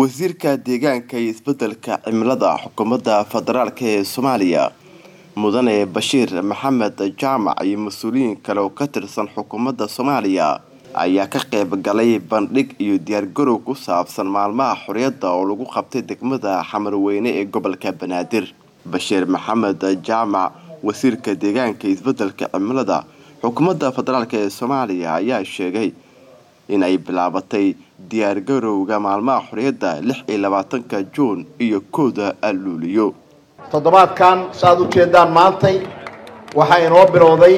wasiirka deegaanka iyo isbedelka cimilada xukuumadda federaalk ee soomaaliya mudane bashiir maxamed jaamac iyo mas-uuliyiin kale oo ka tirsan xukuumadda soomaaliya ayaa ka qayb galay bandhig iyo diyaargarow ku saabsan maalmaha xorriyadda oo lagu qabtay degmada xamarweyne ee gobolka banaadir bashiir maxamed jaamac wasiirka deegaanka iyo isbedelka cimilada xukuumadda federaalk ee soomaaliya ayaa sheegay in ay bilaabatay diyaargarowga maalmaha xorriyadda lix iyo labaatanka juun iyo kooda luuliyo toddobaadkan saaad u jeedaan maantay waxaa inoo bilowday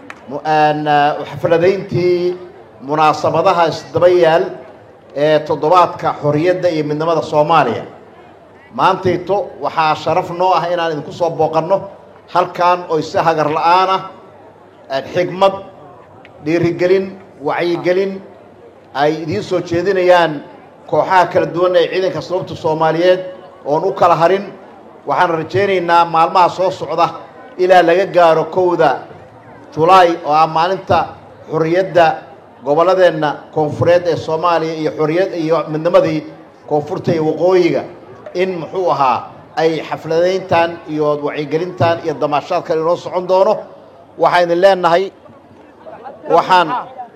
xafladayntii munaasabadaha isdaba yaal ee toddobaadka xorriyadda iyo midnimada soomaaliya maantayto waxaa sharaf noo ah inaan idinku soo booqanno halkan oy si hagar la-aan ah xigmad dhiirigelin wacyigelin ay idiin soo jeedinayaan kooxaha kala duwan ee ciidanka sababta soomaaliyeed oon u kala harin waxaan rajaynaynaa maalmaha soo socda ilaa laga gaaro kowda julaay oo ah maalinta xorriyadda gobolladeenna koonfureed ee soomaaliya iyo xorriyad iyo midnimadii koonfurta iyo waqooyiga in muxuu ahaa ay xafladayntan iyo wacyigelintan iyo damaashaadkan inoo socon doono waxaan idin leenahay waxaan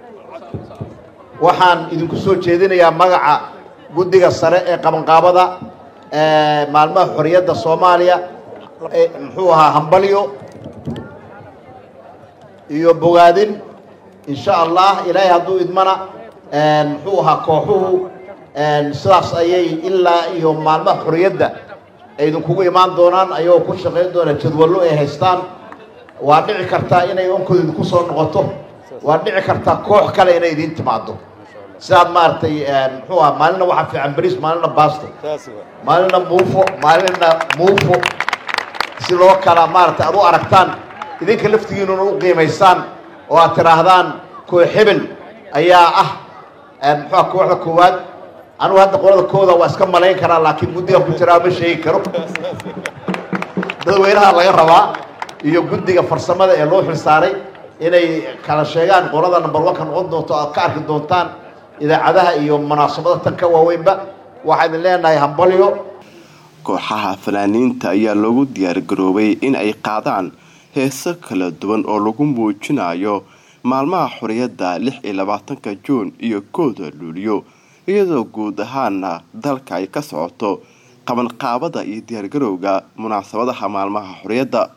waxaan idinku soo jeedinayaa magaca guddiga sare ee qabanqaabada maalmaha xorriyadda soomaaliya muxuu ahaa hambalyo iyo bogaadin insha allah ilaahay hadduu idmana muxuu ahaa kooxuhu sidaas ayay ilaa iyo maalmaha xorriyadda ay idinkugu imaan doonaan ayagoo ku shaqayn doona jadwallo ay haystaan waa dhici kartaa inay onkooda idinku soo noqoto waa dhici kartaa koox kale inay idiin timaado sidaad maaragtay muxuu aha maalina waxaa fiican beriis maalina baasto maalina muufo maalina muufo si loo kala maaragtay aad u aragtaan idinka laftigiinuna u qiimaysaan oo aad tidhaahdaan koox hebel ayaa ah muxuuha kooxda koowaad anugu hadda qolada kooda waa iska malayn karaa laakiin guddiga ku jiraa ma sheegi karo dadweynaha laga rabaa iyo guddiga farsamada ee loo xilsaaray inay kala sheegaan qolada number one ka noqon doonto aad ka arki doontaan idaacadaha iyo munaasabada tan ka waaweynba waxaa idin leenahay hambalyo kooxaha fanaaniinta ayaa loogu diyaargaroobay in ay qaadaan heeso kala duwan oo lagu muujinayo maalmaha xorriyadda lix iyo labaatanka juun iyo kooda luuliyo iyadoo guud ahaana dalka ay ka socoto qabanqaabada iyo diyaargarowga munaasabadaha maalmaha xorriyadda